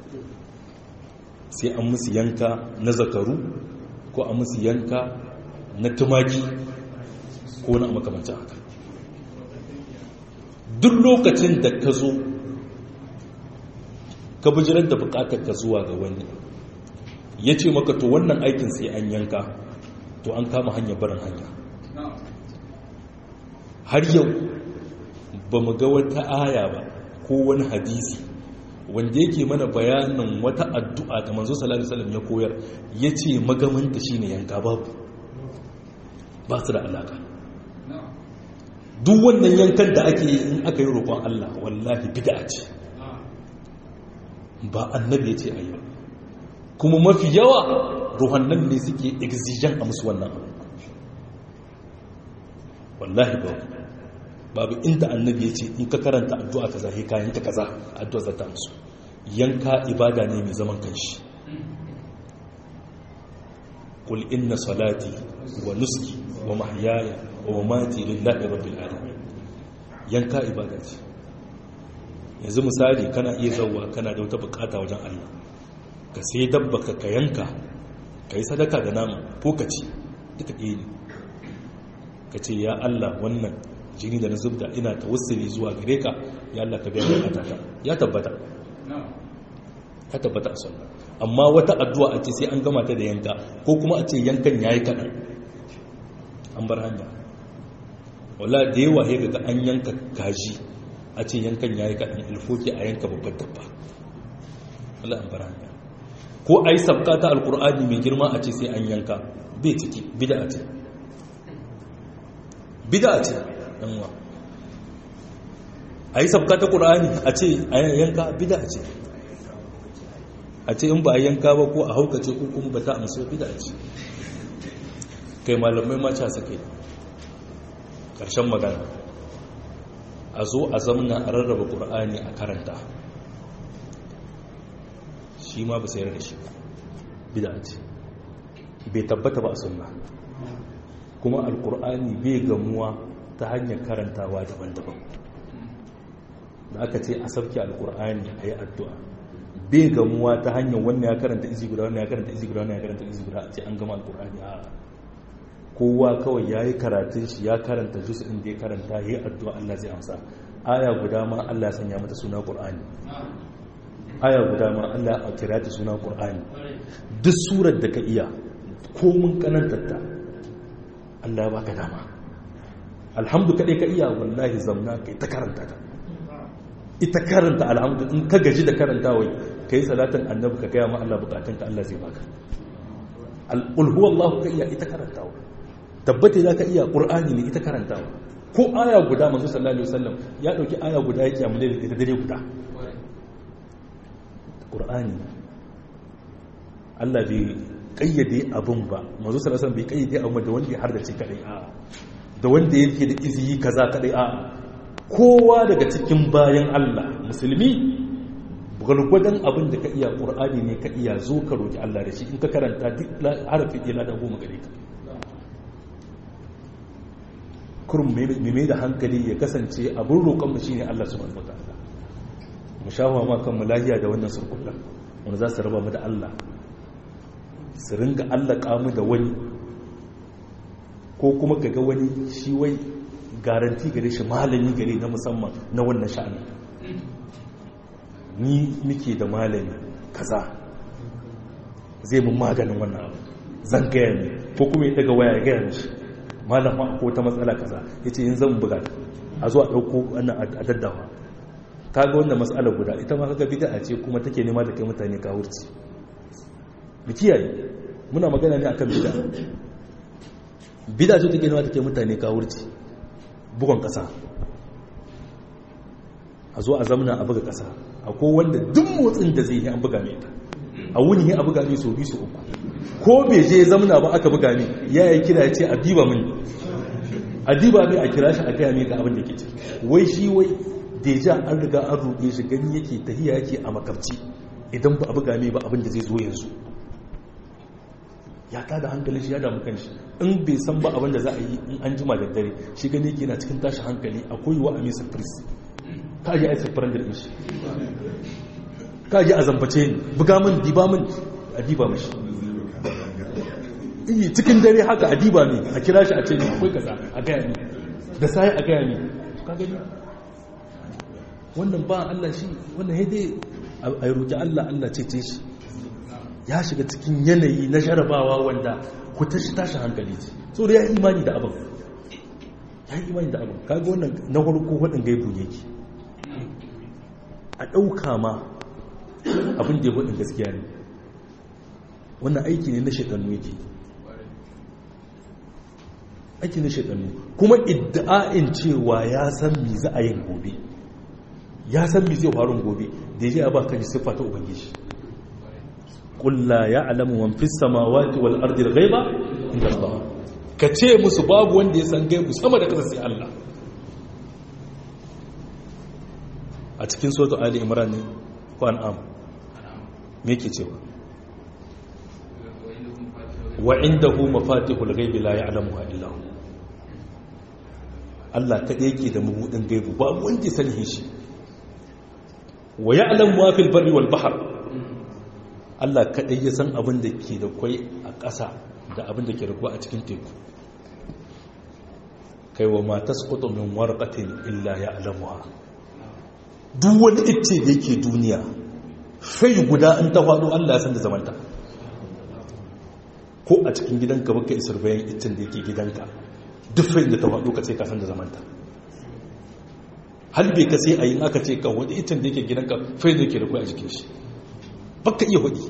sai an musu yanka na zakaru ko a musu yanka na tumaki ko na makamancin haka duk lokacin da ka zo ka bijirar da bukatar ka zuwa ga wani ya ce maka to wannan aikin sai an yanka to an kama hanyar barin hanya har yau ba mu ga wata aya ba ko wani hadisi wanda yake mana bayanin wata addu'a da manzo sallallahu alaihi wasallam ya koyar yace magamanta shine yanka babu ba su da alaka duk wannan yankan da ake yi in aka yi roƙon Allah wallahi bid'a ce ba annabi ya ce a yi kuma mafi yawa ruhannan ne suke exigen a musu wannan abu wallahi ba babu inda annabi ya ce in ka karanta addu'a kaza he kayan ta kaza addu'a za ta musu yanka ibada ne mai zaman kanshi قل إن صلاتي ونسكي ومحياي ومماتي لله رب العالمين yanka ibada ce yanzu misali kana iya zauwa kana da wata bukata wajen Allah ka sai dabba ka ka yanka ka yi sadaka da nama ko ka ci duka ɗaya ne ka ce ya Allah wannan jini da na zubda ina ta wasiri zuwa gare ka ya Allah ka biya bukata ya tabbata ya tabbata a sunna amma wata addu'a a ce sai an gama ta da yanka ko kuma a ce yankan ya yi kaɗan an bar hanya wala da yawa ya ga an yanka kaji a ce yankan ya yi kaɗan ilfoki a yanka babbar dabba wala an bar hanya ko a yi sabka ta alkur'ani mai girma a ce sai an yanka bai ciki bida a ce bida a ce ɗanwa a yi sabka ta ƙur'ani a ce a yanka bida a ce a ce in ba a yanka ba ko a haukace ko kuma ba ta amsa bida ce kai malamai maca suke ƙarshen magana a zo a zamna a rarraba ƙur'ani a karanta shi ma ba sayar da shi bida ce bai tabbata ba a sunna kuma alƙur'ani bai gamuwa ta hanyar karantawa daban-daban da aka ce a sabke alƙur'ani a yi addu'a bai gamuwa ta hanyar wannan ya karanta izi guda wannan ya karanta izi guda wannan ya karanta izi guda a ce an gama alkur'ani a kowa kawai ya yi karatun shi ya karanta juz'in da ya karanta ya yi addu'a Allah zai amsa aya guda ma Allah ya sanya mata suna qur'ani aya guda ma Allah ya kira ta suna qur'ani duk surar da ka iya ko mun kanantar ta Allah ya baka dama alhamdu kadai ka iya wallahi zamna kai ta karanta ta ita karanta alhamdu in ka gaji da karanta wai ka yi salatin annabi ka gaya ma Allah bukatun ka Allah zai baka al'ulhu Allah ka iya ita karantawa tabbata za ka iya ƙur'ani ne ita karantawa ko aya guda manzo sallallahu alaihi wasallam ya dauki aya guda ya kiyamu da ita dare guda ƙur'ani Allah bai kayyade abun ba manzo sallallahu alaihi wasallam bai kayyade abun da wanda ya hardace kadai a da wanda yake da iziyi kaza kadai a kowa daga cikin bayan Allah musulmi gwargwadon abin da ka iya ƙur'ani ne ka iya zo ka roƙi Allah da shi in ka karanta duk harafi ɗaya lada goma gare ka kurum mai da hankali ya kasance abin roƙonmu shi ne Allah subhanahu wa ta'ala mu shafa ma kan mu lahiya da wannan surkullan wanda za su raba mu da Allah su ringa Allah kamu da wani ko kuma kaga wani shi wai garanti gare shi malami gare na musamman na wannan sha'ani ni muke da malami kaza zai mun maganin wannan abu zan gaya ne ko kuma ya daga waya ya gaya mishi malama ko ta matsala kaza ya ce yin zan buga a zuwa ɗauko wannan a daddawa ta ga wannan matsala guda ita ma kaga bida ce kuma take nema da kai mutane kawurci mu kiyaye muna magana ne akan bida bida ce take nema da kai mutane kawurci bugon ƙasa a zo a zamna a buga ƙasa akwai wanda duk motsin da zai yi an buga mai ta a wuni a buga mai so biyu su uku ko bai je zamna ba aka buga mai ya yi kira ya ce a diba mini a diba mai a kira shi a gaya mai ga abin da ke ce wai shi wai deja an riga an ruɗe shi gani yake tahiya yake a makarci idan ba a buga mai ba abin da zai zo yanzu ya tada hankalin shi ya damu kanshi in bai san ba abin da za a yi in an jima da dare shi gani yake na cikin tashi hankali akwai wa amisa prince ka ji a yi safaran da shi ka ji a zambace ni buga min diba min a diba mashi iyi cikin dare haka a diba ne a kira shi a ce ne akwai kaza a gaya ne da sai a gaya ne ka gani wannan ba Allah shi wannan haidai a roƙi Allah Allah cece shi ya shiga cikin yanayi na jarabawa wanda ku tashi tashi hankali ce so da ya yi imani da abin ya yi imani da abin kaga wannan na farko waɗin gaibu yake a ɗauka ma abin da ya waɗin gaskiya ne wannan aiki ne na shaɗannu yake aiki na shaɗannu kuma idda'in cewa ya san mi za a yin gobe ya san mi zai faru gobe da ya ba kan siffa ta ubangiji qul la ya'lamu man fis samawati wal ardi al ghaiba illa Allah ka ce musu babu wanda ya san gaibu sama da kasa sai Allah a cikin suratul ali imran ne ko an'am me yake cewa wa indahu mafatihul ghaibi la ya'lamuha illa hu Allah kadai yake da mabudin gaibu babu wanda ya sani shi wa ya'lamu ma fil barri wal bahr Allah kadai ya san abin da ke da kwai a ƙasa da abin da ke da kwai a cikin teku kai wa ma tasqutu min warqatin illa ya'lamuha duk wani icce da yake duniya fai guda an ta faɗo Allah ya san da zamanta ko a cikin gidanka baka isar bayan iccen da yake gidanka duk fai da ta faɗo ka ce ka san da zamanta har bai ka sai a yin aka ce ka wani itin da yake gidanka fai da yake da kuwa a jikin shi baka iya hudi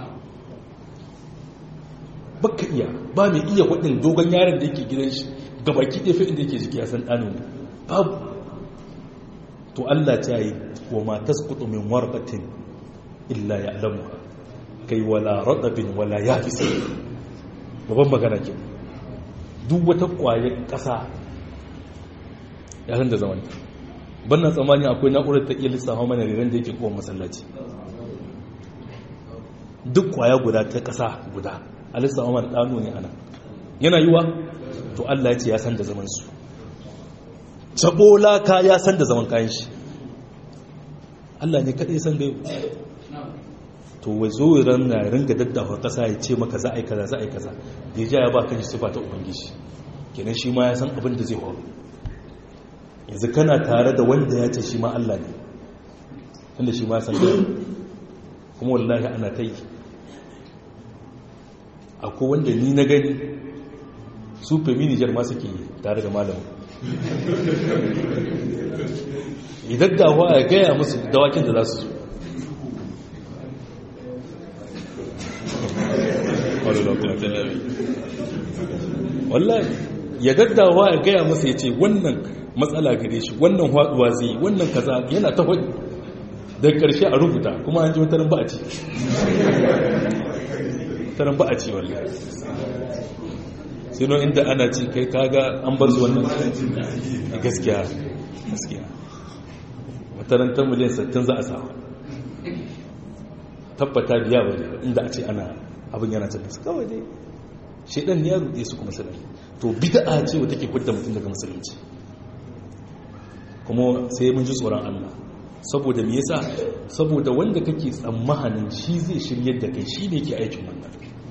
baka iya ba mai iya hudin dogon yaron da yake gidan shi gabaki ɗaya fai da yake jiki a san ɗano ne babu to Allah ta yi wa ma tasqutu min warqatin illa ya'lamuha kai wala radabin wala yafis babban magana ke duk wata kwayar ƙasa ya san da zamanta bannan tsammani akwai na'urar ta iya lissafa mana riran da yake kowa masallaci duk kwaya guda ta ƙasa guda a lissafa mana ɗano ne ana yana yiwa to Allah ya ce ya san da zaman su cabola ka ya san da zaman kayan shi Allah ne kaɗai san gaibu to wai zo ran na ringa daddafa ƙasa ya ce maka za a yi kaza za a yi kaza da ya ja ya ba kan shi sifa ta ubangiji kenan shi ma ya san abin da zai faru yanzu kana tare da wanda ya ce shi ma Allah ne wanda shi ma san kuma wallahi ana ta yi akwai wanda ni na gani su feminijar ma suke yi tare da malamu idan dawa ya gaya musu dawakin da za su wallahi ya daddawa ya gaya masa ya ce wannan matsala gare shi wannan haduwa zai yi wannan kaza yana ta hudu daga karshe a rubuta kuma an ji wataran ba a ci taran ba a ci wallahi sino inda ana ci kai kaga an bar su wannan gaskiya gaskiya wataran ta miliyan 60 za a samu tabbata biya ba inda a ce ana abin yana cin su kawai dai shaidan ne ya rude su kuma suna to bid'a ce wata ke fidda mutum daga musulunci kuma sai mun ji tsoron Allah saboda me yasa saboda wanda kake tsammanin shi zai shiryar da kai shi ne ke aikin wannan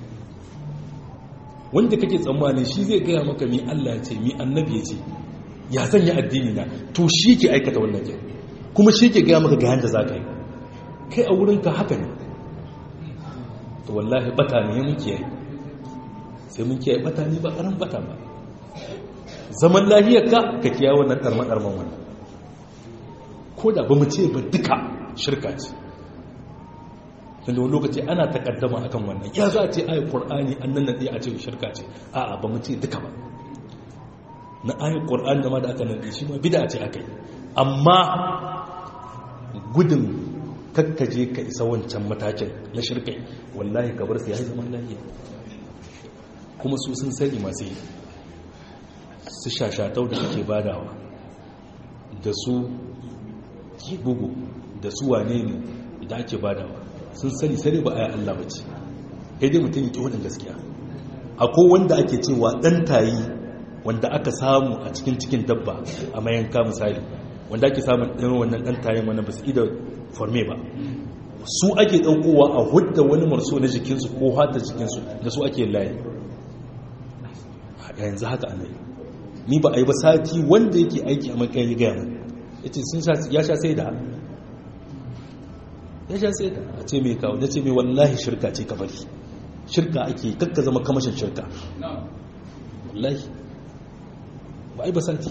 wanda kake tsammanin shi zai gaya maka mi Allah ce mi annabi ya ce ya zan yi addini na to shi ke aikata wannan ke kuma shi ke gaya maka ga yanda za ka yi kai a wurinka haka ne to wallahi bata ne mun kiyaye sai mun kiyaye bata ne ba karan bata ba zaman lahiyar ka ka kiyaye wannan darman darman wannan ko da ba mu ce ba duka shirka ce tunda wani lokaci ana takaddama akan wannan ya za a ce ayi qur'ani an nan nade a ce shirka ce a'a ba mu ce duka ba na ayi qur'ani da ma da aka nade shi ma bid'a ce akai amma gudun kakkaje ka isa wancan matakin na shirkai wallahi ka bar su yayi zaman lafiya kuma su sun sani masu yi su shashatau da ake badawa da su bugu da su wane ne da ake badawa sun sani sani ba a yi Allah ba ce ya dai mutum yake wadin gaskiya akwai wanda ake cewa ɗan tayi wanda aka samu a cikin cikin dabba a mayanka misali wanda ake samun ɗan wannan ɗan tayin wanda ba su ida forme ba su ake ɗaukowa a hudda wani marso na jikinsu ko hata jikinsu da su ake layi yanzu haka ana yi ni ba a yi ba sati wanda yake aiki a makayin ya gaya mai ya ce ya sha sai da ya sha sai da a ce mai kawo ya ce mai wallahi shirka ce ka bari shirka ake kakka zama kamashin shirka wallahi ba a yi ba sati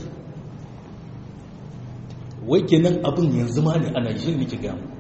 wai kenan abin yanzu ma ne ana yi nake gaya mu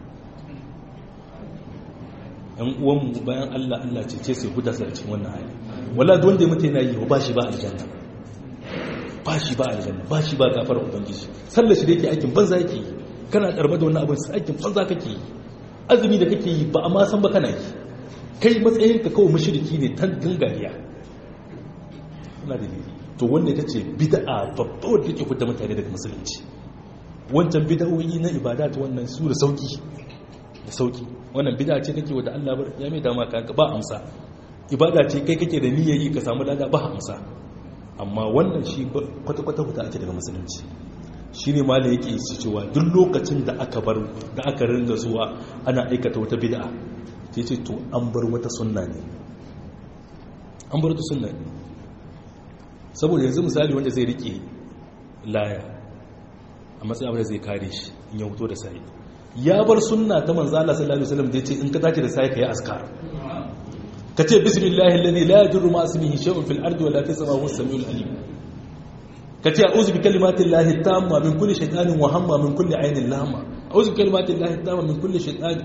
yan uwanmu bayan allah allah ce ce sai huda sarcin wannan hali wala da wanda ya mutu yana yi ba shi ba aljanna ba shi ba aljanna ba shi ba gafar ubangiji sallar shi da yake aikin banza yake yi kana karba da wannan abin sai aikin banza kake yi azumi da kake yi ba a ma san ba kana yi kai matsayin ka kawai mushriki ne tan gangariya ina da to wanda ita ce bid'a babba wanda take fitar mutane daga musulunci wancan bid'o'i na ibada ta wannan su da sauki da sauki wannan bid'a ce kake wanda Allah ya mai dama ka ba amsa ibada ce kai kake da niyyar yi ka samu lada ba amsa amma wannan shi kwata-kwata huta ake daga musulunci shi ne ma da yake su cewa duk lokacin da aka bar da aka ringa zuwa ana aikata wata bid'a ta ce to an bar wata sunna ne an bar wata sunna ne saboda yanzu misali wanda zai rike laya a matsayin abin da zai kare shi in ya hoto da sai ya bar sunna ta manzo Allah sallallahu alaihi wasallam da yace in ka tashi da sai ka yi askar ka ce bismillahi alladhi la yadurru ma ismihi shay'un fil ardi wala fis samawati was samiul alim ka ce a'udhu bi kalimati llahi tamma min kulli shaytanin wa hamma min kulli aynin lama a'udhu bi kalimati llahi tamma min kulli shaytan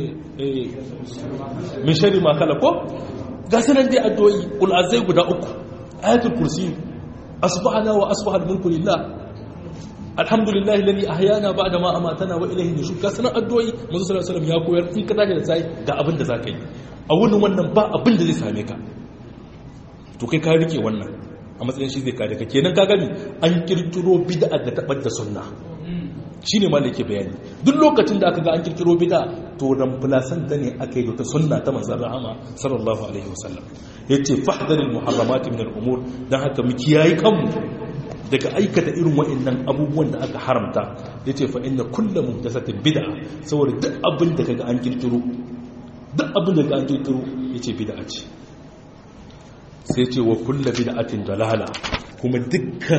min sharri ma khalaq ga sanan dai addu'o'i qul azai guda uku ayatul kursi asbahana wa asbaha al-mulku lillah alhamdulillahi alladhi ahyana ba'da ma amatana wa ilayhi nushur ga sanan addu'o'i manzo sallallahu alaihi wasallam ya koyar in ka tashi da sai ga abin da zaka yi a wurin wannan ba abin da zai same ka to kai ka rike wannan a matsayin shi zai kare ka kenan ka gani an kirkiro bid'a da tabar da sunna shine ma da yake bayani duk lokacin da aka ga an kirkiro bid'a to ran fulasan ta ne aka yi ta sunna ta manzon rahama sallallahu alaihi wasallam yace fahdharil muharramat min al-umur dan haka mu kiyayi kanmu daga aikata irin wa'annan abubuwan da aka haramta yace fa inna kullu muhdathatin bid'a saboda duk abin da kaga an kirkiro duk abin da ka kirkiro ya ce bida ce sai ce wa kulla bida'atin dalala kuma dukkan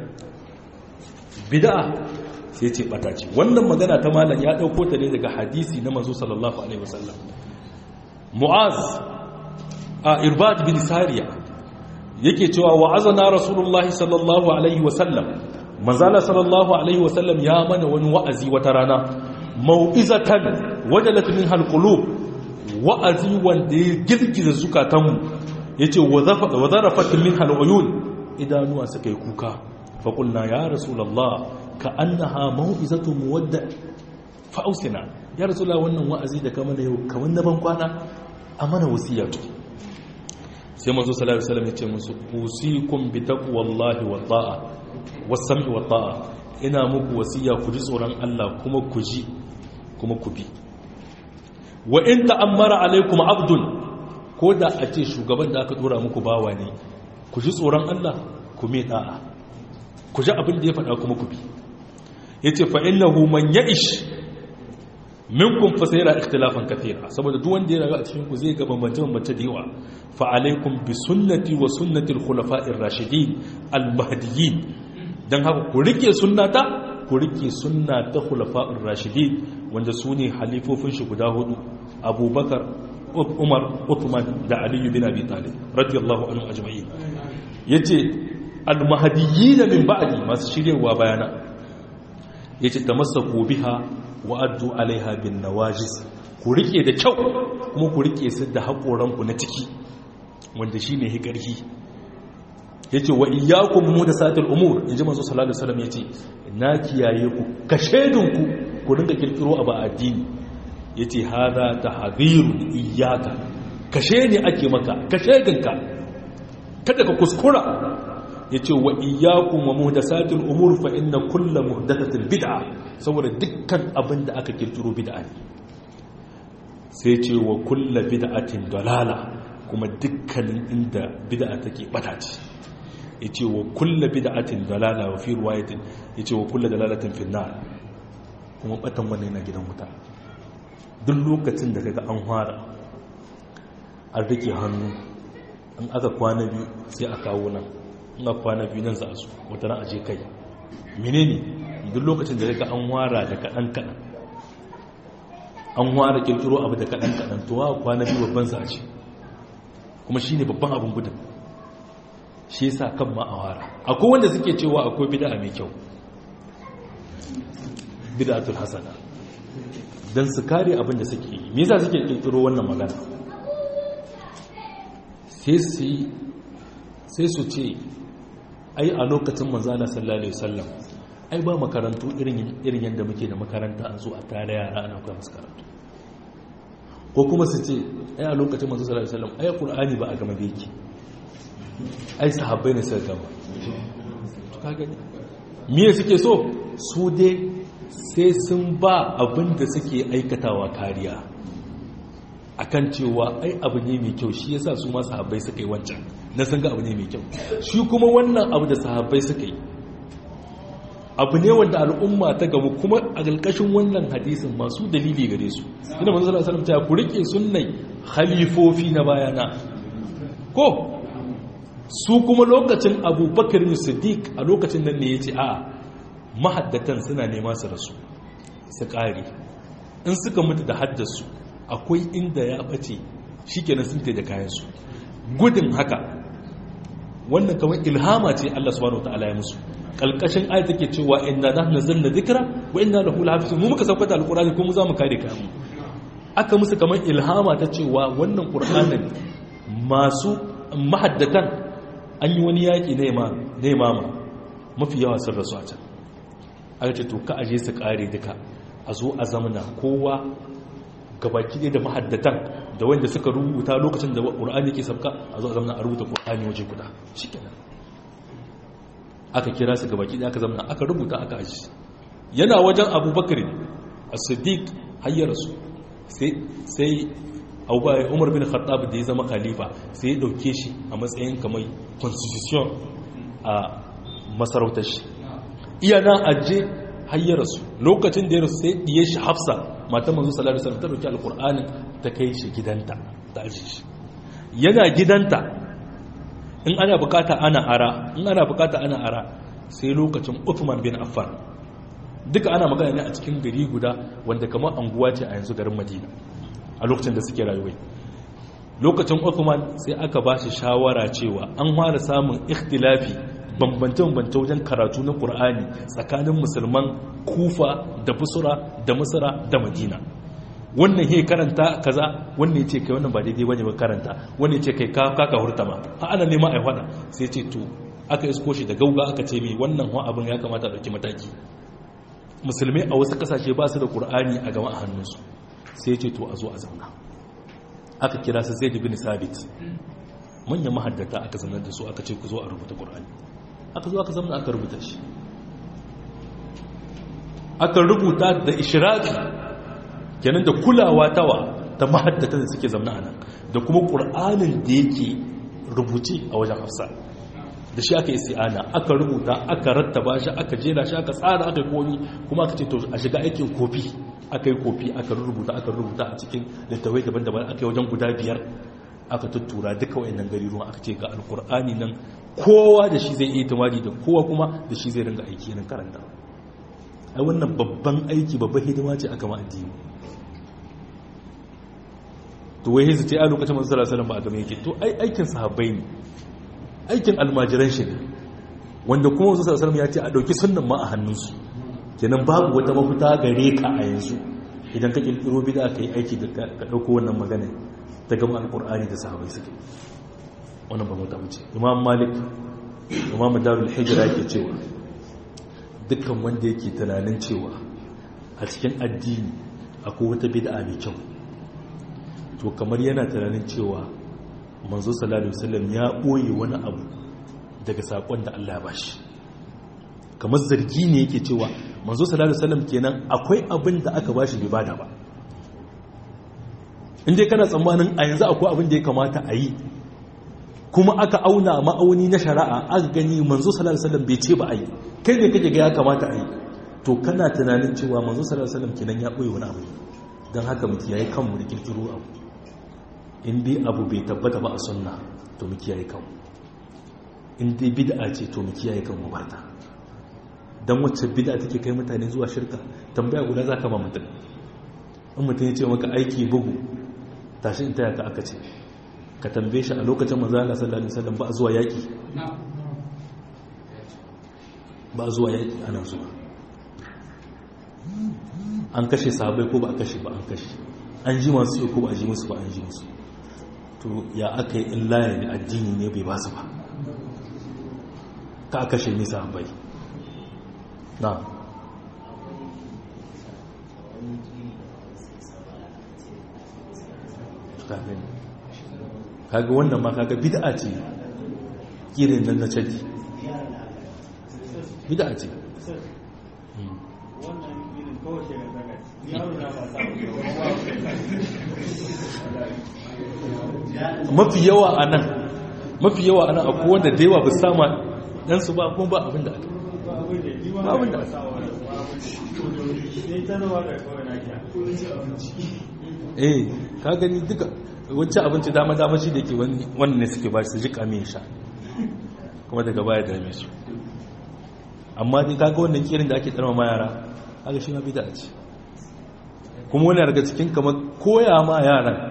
bida'a sai ce bata ce wannan magana ta malam ya dauko ta ne daga hadisi na manzo sallallahu alaihi wasallam mu'az a irbad bin sariya yake cewa wa'azana rasulullahi sallallahu alaihi wasallam manzala sallallahu alaihi wasallam ya mana wani wa'azi wata rana mau'izatan wajalat min halqulub wa'azi wanda ya girgiza zukatanmu ya ce wa zarafatin min halwayun idanuwa suka yi kuka faƙulna ya rasulallah ka an na ha ma'u'izatu muwadda fa'ausina ya rasulallah wannan wa'azi da kama da yau kamar na ban kwana a mana wasiyatu sai mazu salari salam ya ce musu usikun bi taqwallahi wa ta'a wasam'i wa ta'a ina muku wasiya ku ji tsoron Allah kuma ku ji kuma ku bi wa in ta'ammara alaikum abdun ko da a ce shugaban da aka dora muku bawa ne ku ji tsoron Allah ku mai da'a ku ji abin da ya faɗa kuma ku bi yace fa innahu man ya'ish minkum fa sayara ikhtilafan kathira saboda duk wanda ya rayu a cikin ku zai ga bambance bambance da yawa fa alaikum bi sunnati wa sunnati al-khulafa'ir rashidin al-mahdiyyin dan haka ku rike sunnata ku rike sunna ta khulafa'ir rashidin wanda su ne halifofin shi guda hudu abubakar umar uthman da ali bin abi talib radiyallahu anhu ajma'in yace al-mahdiyyin min ba'di masu shiryewa bayana yace tamassaku biha wa addu alaiha bin nawajis ku rike da kyau kuma ku rike su da haƙoranku na ciki wanda shine hikarhi yace wa iyyakum muhdathatil umur inji manzo sallallahu alaihi wasallam yace na kiyaye ku kashedinku ku dinga kirkiro abu addini yace hada tahdhirun iyyaka kashe ne ake maka kashedinka kada ka kuskura yace wa iyyakum wa muhdathatil umur fa inna kullu muhdathatin bid'a saboda dukkan abin da aka kirkiro bid'a ne sai ce wa kullu bid'atin dalala kuma dukkanin inda bid'a take bata ce yace wa kullu bid'atin dalala wa fi riwayatin yace wa kullu dalalatin fi nar kuma batan wannan yana gidan wuta duk lokacin da kaga an fara an rike hannu in aka kwana biyu sai a kawo nan in aka kwana biyu nan za su wata ran aje kai menene duk lokacin da kaga an wara da kadan kadan an wara kirkiro abu da kadan kadan to wa kwana biyu babban sa ce kuma shine babban abun gudun shi yasa kan ma a wara akwai wanda suke cewa akwai bid'a mai kyau bid'atul hasana dan su kare abin da suke yi me yasa suke kirkiro wannan magana sai su sai su ce ai a lokacin manzo Allah sallallahu alaihi wasallam ai ba makarantu irin irin yanda muke da makaranta an zo a tare yara ana koya musu karatu ko kuma su ce ai a lokacin manzo sallallahu alaihi wasallam ai qur'ani ba a gama beki ai sahabbai ne suka gama to ka gani me suke so su dai sai sun ba abin da suke aikatawa kariya akan cewa ai abu ne mai kyau shi yasa su ma sahabbai suka yi wancan na sun ga abu ne mai kyau shi kuma wannan abu da sahabbai suka yi abu ne wanda al'umma ta gamu kuma a ƙarƙashin wannan hadisin masu dalili gare su ina manzo sallallahu alaihi wasallam ku rike sunnai khalifofi na bayana ko su kuma lokacin abubakar siddiq a lokacin nan ne yace a mahaddatan suna nema su rasu su ƙare in suka mutu da haddasu akwai inda ya ɓace shi kenan sun da kayansu gudun haka wannan kamar ilhama ce Allah subhanahu wataala ya musu kalkashin ayat take cewa inna nahnu nazzalna dhikra wa inna lahu lahafizun mu muka saukata alqur'ani ko mu za mu kare ka mu aka musu kamar ilhama ta cewa wannan qur'anin masu mahaddatan an yi wani yaki na imama mafi yawa sun rasu a can aka ce to ka aje su kare duka a zo a zamana kowa gabaki ɗaya da mahaddatan da wanda suka rubuta lokacin da ƙur'ani ke sabka a zo a zamana a rubuta ƙur'ani waje guda shi kenan aka kira su gabaki ɗaya aka zamana aka rubuta aka aji yana wajen abubakar a siddiq hayyar su sai umar bin khattab da ya zama khalifa sai ya ɗauke shi a matsayin kamar constitution a masarautar shi iya nan aje hayyar su lokacin da ya rasu sai ɗiye shi hafsa matan manzo sallallahu alaihi wasallam ta dauki alqur'anin ta kai shi gidanta ta aje shi yana gidanta in ana bukata ana ara in ana bukata ana ara sai lokacin Uthman bin Affan duka ana magana ne a cikin gari guda wanda kamar anguwa ce a yanzu garin Madina a lokacin da suke rayuwa lokacin Uthman sai aka ba shi shawara cewa an fara samun ikhtilafi bambance-bambance wajen karatu na ƙur'ani tsakanin musulman kufa da busura da masara da madina wannan he karanta kaza wannan ya ce kai wannan ba daidai bane ba karanta wannan ya ce kai kaka hurta ma ha ana nema a hada sai ce to aka isko shi da gauga aka ce mai wannan wa abin ya kamata a ɗauki mataki musulmai a wasu kasashe ba su da ƙur'ani a gama a hannunsu sai ce to a zo a zauna aka kira su zai bin sabit manyan mahaddata aka zanar da su aka ce ku zo a rubuta ƙur'ani aka zo aka zama aka rubuta shi aka rubuta da ishiraki kenan da kulawa tawa ta mahaddata da suke zamna a nan da kuma ƙur'anin da yake rubuce a wajen hafsa da shi aka yi si'ana aka rubuta aka rattaba shi aka jera shi aka tsara aka yi komi kuma aka ce to a shiga aikin kofi aka yi kofi aka rubuta aka rubuta a cikin littawai daban-daban aka yi wajen guda biyar aka tuttura duka wayannan gari ruwan aka ce ga alkur'ani nan kowa da shi zai iya tumari da kowa kuma da shi zai ringa aiki nan karanta ai wannan babban aiki babban hidima ce aka ma addini to wai hizu ce a lokacin manzo sallallahu alaihi wasallam ba a game yake to ai aikin sahabbai ne aikin almajiran shi ne wanda kuma manzo sallallahu alaihi wasallam ya ce a dauki sunnan ma a hannunsu kenan babu wata mafita gare ka a yanzu idan ka kirkiro bid'a ka yi aiki da ka dauko wannan magana ta gama alqur'ani da sahabbai suke wannan ba mu ta wuce imam malik imam darul hijra yake cewa dukkan wanda yake tunanin cewa a cikin addini akwai wata bid'a mai kyau to kamar yana tunanin cewa manzo sallallahu alaihi wasallam ya boye wani abu daga sakon da Allah ya bashi kamar zargi ne yake cewa manzo sallallahu alaihi wasallam kenan akwai abin da aka bashi bai bada ba inda kana tsammanin a yanzu akwai abin da ya kamata a yi kuma aka auna ma'auni na shari'a aka gani manzo sallallahu alaihi wasallam bai ce ba a yi kai ne kake ga ya kamata a yi to kana tunanin cewa manzo sallallahu alaihi wasallam kenan ya boye wani abu don haka mutum yayi kanmu da kirkiro abu in dai abu bai tabbata ba a sunna to mu kiyaye kanmu in dai bid'a ce to mu kiyaye kanmu barta dan wacce bid'a take kai mutane zuwa shirka tambaya guda za ka ba mutum in mutum ya ce maka aiki bugu tashi in taya ka aka ce ka tambaye shi a lokacin manzo Allah sallallahu alaihi wasallam ba a zuwa yaki ba a zuwa yaki ana zuwa an kashe sahabbai ko ba a kashe ba an kashe an ji masu ko ba a ji musu ba an ji musu to ya aka yi in laye addini ne bai basu ba ka kashe nisa bai na kaga wannan ma kaga bid'a ce kirin nan na caji bid'a ce mafi yawa a nan mafi yawa a nan akwai wanda da yawa ba sama ɗansu ba kuma ba abin da aka ba abin da aka eh ka gani duka wancan abinci dama dama shi da ke wannan ne suke ba su ji kame sha kuma daga baya da su amma dai kaga wannan kirin da ake tsarma ma yara haka shi ma bida ce kuma wani daga cikin kamar koya ma yaran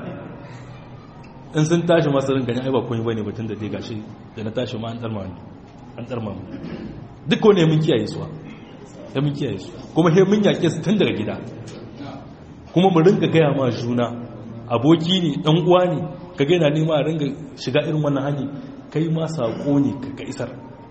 in sun tashi masu rin gani ai ba komai bane batun da dai gashi da na tashi ma an tsarma an tsarma mu duk wani mun kiyaye su ya mun kiyaye su kuma he mun yake su tun daga gida kuma mu ringa gaya ma juna aboki ne dan uwa ne ka ga yana nema a ringa shiga irin wannan hanyar kai ma sako ne ka isar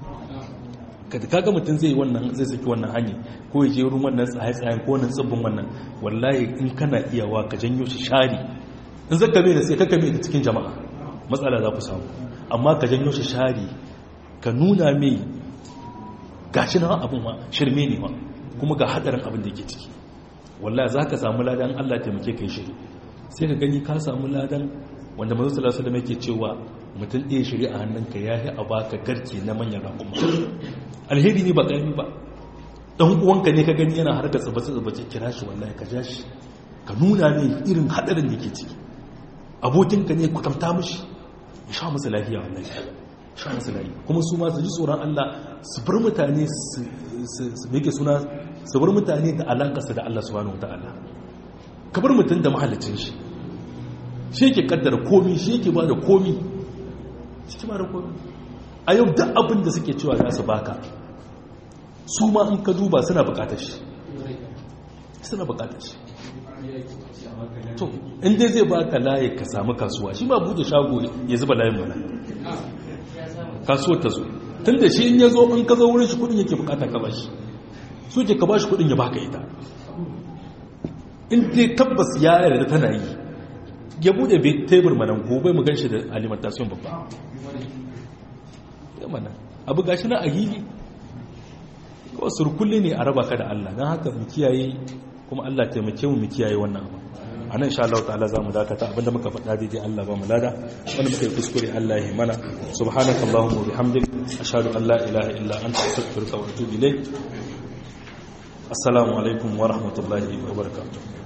kaga mutum zai wannan zai saki wannan hanyar ko ya je wurin wannan tsaye-tsayen ko wannan tsibbin wannan wallahi in kana iyawa ka janyo shi shari in zaka mai da sai ka kame da cikin jama'a matsala za ku samu amma ka janyo shi shari ka nuna mai gashi na abin ma shirme ne ma kuma ga hadarin abin da yake ciki wallahi za ka samu ladan Allah taimake kai shiri sai ka gani ka samu ladan wanda manzo sallallahu alaihi wasallam yake cewa mutum ɗaya shiri a hannunka ya yi a baka garke na manyan rakuma alheri ne ba ƙarfi ba ɗan uwanka ne ka gani yana harkar tsabace-tsabace kira shi wallahi ka ja shi ka nuna ne irin haɗarin da ke ciki abokinka ne kwatanta mashi ya sha masa lafiya wallahi sha masa lafiya kuma su ma su ji tsoron Allah su bar mutane su meke suna su bar mutane da alaƙarsa da Allah subhanahu wa ta'ala ka bar mutum da mahallicin shi shi yake kaddara komi shi yake ba da komi shi ba da komi a yau da abin da suke cewa za su baka su ma in ka duba suna bukatar shi suna bukatar shi to inda zai baka layi ka samu kasuwa shi ma bude shago ya zuba layin mana kasuwar ta zo tun da shi in ya zo in ka zo wurin shi kudin yake bukata ka bashi so ke ka bashi kudin ya baka ita in dai tabbas ya yarda tana yi ya bude bai tebur mana gobe mu gan shi da alimentation babba ya mana abu gashi na a hili wasu rukulle ne a raba ka da Allah don haka mu kiyaye kuma Allah taimake mu mu kiyaye wannan abu a nan sha Allah ta'ala za mu dakata abinda muka faɗa daidai Allah ba mu lada wanda muka yi kuskure Allah ya mana subhanakallahumma wa bihamdik ashhadu an la ilaha illa anta astaghfiruka wa atubu ilayk assalamu alaikum wa rahmatullahi wa barakatuh